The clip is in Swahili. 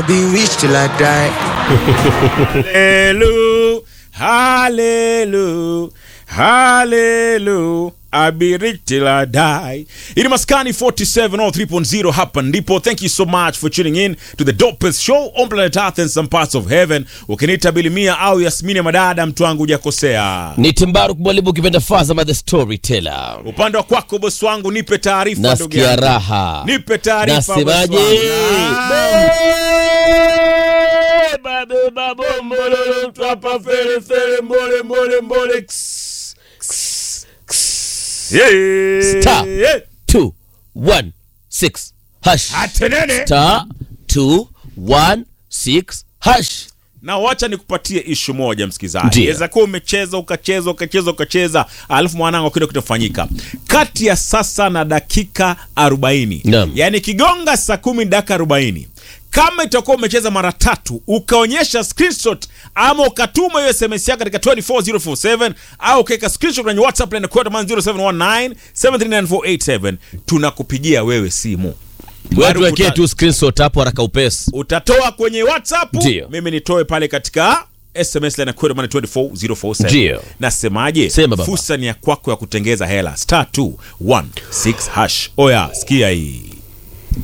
Be rich till I die. Hallelujah, hallelujah, hallelujah. I be rich till I die. Ini maskani 47 or 3.0 hapa ndipo. Thank you so much for tuning in to the dopest show on planet Earth and some parts of heaven. Ukiniita Bilimia au Yasmini Madada, mtu wangu hujakosea. ni timbaru mwalimu ukipenda Fazama the storyteller Upande wa kwako bosi wangu, nipe taarifa ndugu nasikia yangu. raha Nipe taarifa bosi nasemaje wangu. Ah. Beba, beba, bombololo, Twapa fere fere mbole mbole mbole Ks, ks, ks. Yeah. Star. Yeah. 216 hash Atenene. star 216 hash na wacha nikupatie ishu moja msikizaji Ndiyo. weza kuwa umecheza ukacheza ukacheza ukacheza alafu mwanangu kile kitafanyika kati ya sasa na dakika 40 Naam. yaani kigonga saa kumi dakika 40 kama itakuwa umecheza mara tatu ukaonyesha screenshot ama ukatuma hiyo sms yako katika 24047 au ukaweka screenshot kwenye whatsapp line kwa 0719 73947 tunakupigia wewe simu wewe Bado tuwekee uta- tu screenshot hapo haraka upesi utatoa kwenye whatsapp Ndiyo. mimi nitoe pale katika sms line kwenda maana 24047 Ndiyo. nasemaje Sema baba. fursa ni ya kwako ya kutengeza hela star 216 hash oya sikia hii